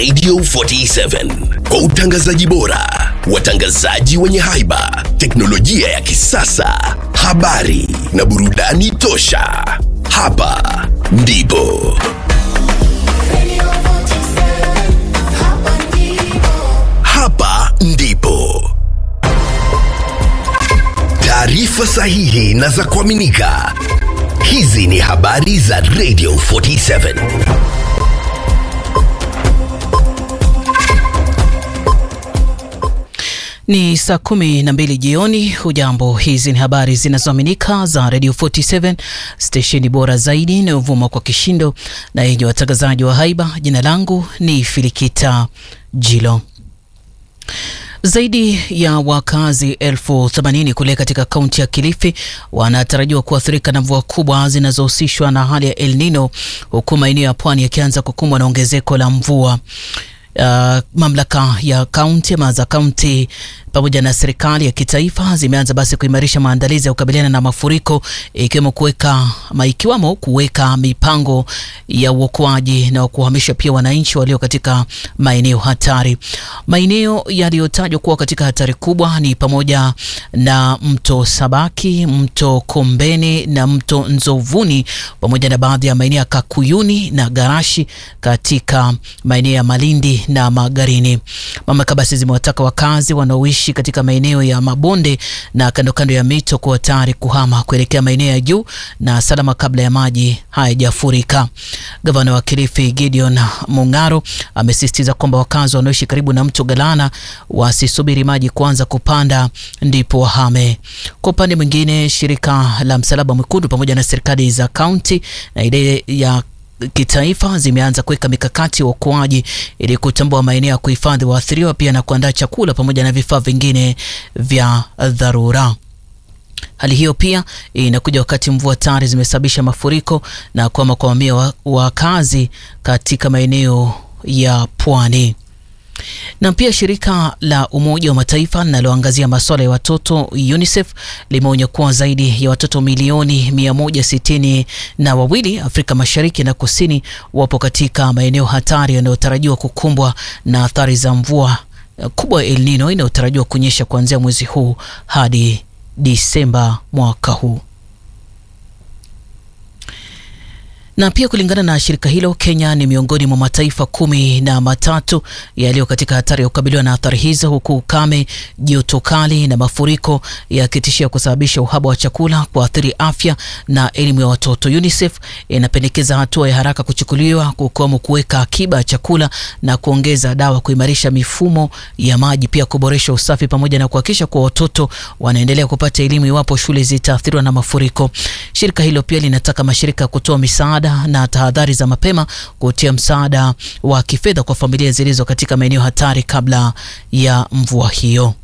Radio 47 kwa utangazaji bora, watangazaji wenye haiba, teknolojia ya kisasa, habari na burudani tosha. Hapa ndipo hapa ndipo taarifa sahihi na za kuaminika. Hizi ni habari za Radio 47. Ni saa kumi na mbili jioni. Hujambo, hizi ni habari zinazoaminika za Radio 47 stesheni bora zaidi inayovuma kwa kishindo na yenye watangazaji wa haiba. Jina langu ni Filikita Jilo. Zaidi ya wakazi elfu themanini kule katika kaunti ya Kilifi wanatarajiwa kuathirika na mvua kubwa zinazohusishwa na hali ya El Nino, huku maeneo ya pwani yakianza kukumbwa na ongezeko la mvua. Uh, mamlaka ya kaunti ama za kaunti pamoja na serikali ya kitaifa zimeanza basi kuimarisha maandalizi ya kukabiliana na mafuriko ikiwemo kuweka ama ikiwamo kuweka mipango ya uokoaji na kuhamisha pia wananchi walio katika maeneo hatari. Maeneo yaliyotajwa kuwa katika hatari kubwa ni pamoja na mto Sabaki, mto Kombeni na mto Nzovuni pamoja na baadhi ya maeneo ya Kakuyuni na Garashi katika maeneo ya Malindi na Magarini. Mamlaka basi zimewataka wakazi wanaoishi katika maeneo ya mabonde na kando kando ya mito kuwa tayari kuhama kuelekea maeneo ya juu na salama kabla ya maji hayajafurika. Gavana wa Kilifi Gideon Mung'aro amesisitiza kwamba wakazi wanaoishi karibu na mto Galana wasisubiri maji kuanza kupanda ndipo wahame. Kwa upande mwingine, shirika la Msalaba Mwekundu pamoja na serikali za kaunti na ile ya kitaifa zimeanza kuweka mikakati ya uokoaji ili kutambua maeneo ya kuhifadhi waathiriwa pia na kuandaa chakula pamoja na vifaa vingine vya dharura. Hali hiyo pia inakuja wakati mvua tayari zimesababisha mafuriko na kuhama kwa mamia wakazi katika maeneo ya pwani na pia shirika la Umoja wa Mataifa linaloangazia masuala ya watoto UNICEF limeonya kuwa zaidi ya watoto milioni mia moja sitini na wawili Afrika Mashariki na Kusini wapo katika maeneo hatari yanayotarajiwa kukumbwa na athari za mvua kubwa ya El Nino inayotarajiwa kunyesha kuanzia mwezi huu hadi Disemba mwaka huu. na pia kulingana na shirika hilo, Kenya ni miongoni mwa mataifa kumi na matatu yaliyo katika hatari ya kukabiliwa na athari hizo, huku ukame, joto kali na mafuriko yakitishia kusababisha uhaba wa chakula, kuathiri afya na elimu ya watoto. UNICEF inapendekeza hatua ya haraka kuchukuliwa, kukiwemo kuweka akiba ya chakula na kuongeza dawa, kuimarisha mifumo ya maji, pia kuboresha usafi pamoja na kuhakikisha kuwa watoto wanaendelea kupata elimu iwapo shule zitaathiriwa na mafuriko. Shirika hilo pia linataka mashirika kutoa misaada na tahadhari za mapema kutia msaada wa kifedha kwa familia zilizo katika maeneo hatari kabla ya mvua hiyo.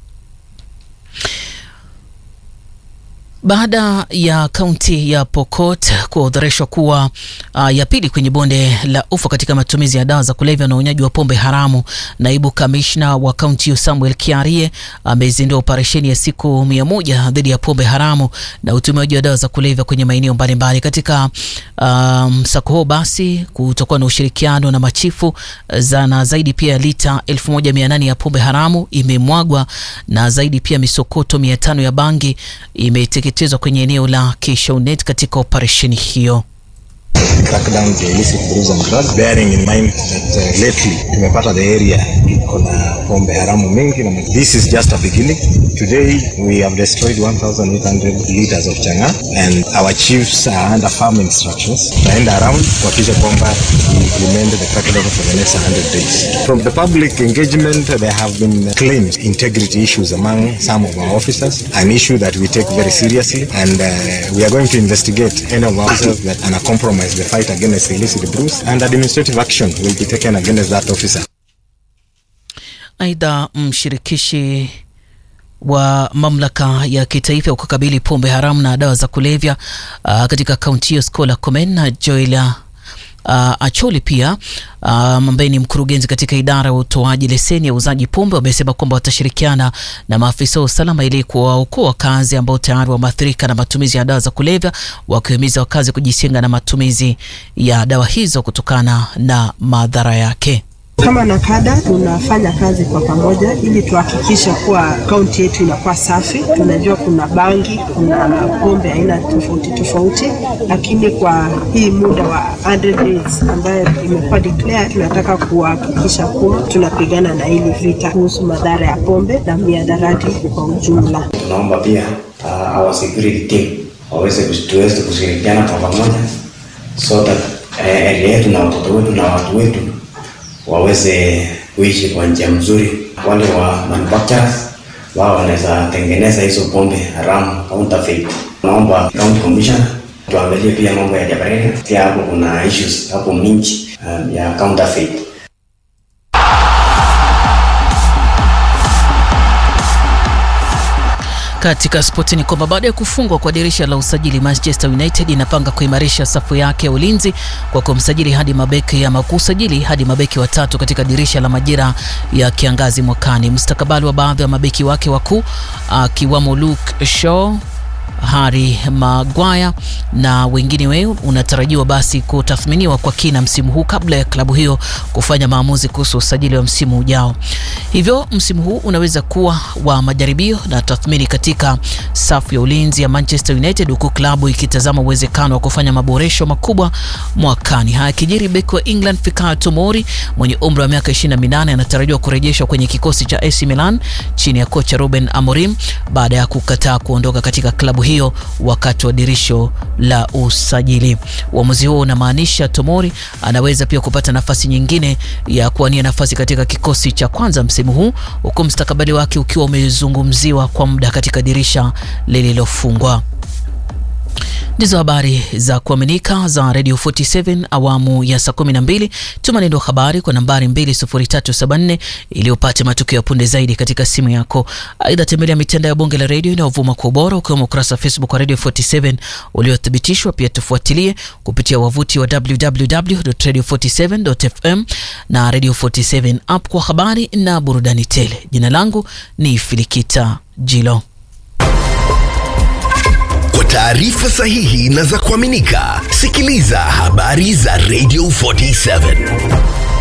Baada ya kaunti ya Pokot kuorodheshwa kuwa uh, ya pili kwenye bonde la ufa katika matumizi ya dawa za kulevya na unywaji wa pombe haramu, naibu kamishna wa kaunti hiyo Samuel Kiarie amezindua operesheni ya siku mia moja dhidi ya pombe haramu na utumiaji wa dawa za kulevya kwenye maeneo mbalimbali. Katika msako um, huo basi kutakuwa na ushirikiano na machifu na zaidi pia lita 1800 ya pombe haramu imemwagwa na zaidi pia misokoto 500 ya bangi imeteketezwa kwenye eneo la Kishaunet katika operesheni hiyo. crack down the illicit brews and drugs bearing in mind that uh, lately tumepata the area kuna pombe haramu mingi na this is just a beginning today we have destroyed 1800 liters of changa and our chiefs are under firm instructions tutaenda around kuhakikisha kwamba we implement the crackdown for the next 100 days from the public engagement there have been claimed integrity issues among some of our officers an issue that we take very seriously and uh, we are going to investigate any of our officers that are compromise the fight against illicit brews and administrative action will be taken against that officer. Aidha, mshirikishi wa mamlaka ya kitaifa ya kukabili pombe haramu na dawa za kulevya uh, katika kaunti hiyo Scola Komen na Joela Uh, Acholi pia ambaye uh, ni mkurugenzi katika idara ya utoaji leseni ya uuzaji pombe wamesema kwamba watashirikiana na maafisa wa usalama ili kuwaokoa wakazi ambao tayari wameathirika na matumizi ya dawa za kulevya, wakiwahimiza wakazi kujisinga na matumizi ya dawa hizo kutokana na madhara yake. Kama NACADA tunafanya kazi kwa pamoja ili tuhakikishe kuwa kaunti yetu inakuwa safi. Tunajua kuna bangi, kuna pombe aina tofauti tofauti, lakini kwa hii muda wa 100 days ambayo imekuwa declare, tunataka kuhakikisha kuwa tunapigana na hili vita kuhusu madhara ya pombe na miadarati kwa ujumla. Tunaomba pia uh, our security team waweze tuweze kushirikiana kwa pamoja so that eh, area yetu na watoto wetu na watu wetu waweze kuishi kwa njia mzuri. Wale wa manufacturers wao wanaweza tengeneza hizo pombe haramu counterfeit. Naomba county commissioner tuangalie pia mambo ya Jabarega, pia hapo kuna issues hapo mingi um, ya counterfeit. Katika spoti ni kwamba baada ya kufungwa kwa dirisha la usajili, Manchester United inapanga kuimarisha safu yake ya ulinzi kwa kumsajili hadi mabeki ama kusajili hadi mabeki watatu katika dirisha la majira ya kiangazi mwakani. Mustakabali wa baadhi ya mabeki wake wakuu akiwamo Luke Shaw Harry Maguire na wengine weo unatarajiwa basi kutathminiwa kwa kina msimu huu kabla ya klabu hiyo kufanya maamuzi kuhusu usajili wa msimu ujao. Hivyo msimu huu unaweza kuwa wa majaribio na tathmini katika safu ya ulinzi ya Manchester United, huku klabu ikitazama uwezekano wa kufanya maboresho makubwa mwakani. Haya kijiri, beki wa England Fikayo Tomori mwenye umri wa miaka 28 anatarajiwa kurejeshwa kwenye kikosi cha AC Milan chini ya kocha Ruben Amorim baada ya kukataa kuondoka katika klabu hiyo wakati wa dirisho la usajili. Uamuzi huo unamaanisha Tomori anaweza pia kupata nafasi nyingine ya kuwania nafasi katika kikosi cha kwanza msimu huu, huku mstakabali wake ukiwa umezungumziwa kwa muda katika dirisha lililofungwa. Ndizo habari za kuaminika za Radio 47 awamu ya saa 12. Tuma neno habari kwa nambari 20374 ili upate matukio ya punde zaidi katika simu yako. Aidha, tembelea mitandao ya bonge la redio inayovuma kwa ubora ukiwemo ukurasa wa Facebook wa Radio 47 uliothibitishwa. Pia tufuatilie kupitia wavuti wa www.radio47.fm na Radio 47 app kwa habari na burudani tele. Jina langu ni Filikita Jilo. Kwa taarifa sahihi na za kuaminika, sikiliza habari za Radio 47.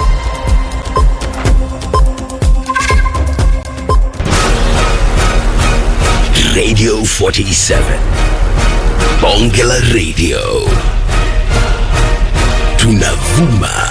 Radio 47. Bonge la Radio. Tunavuma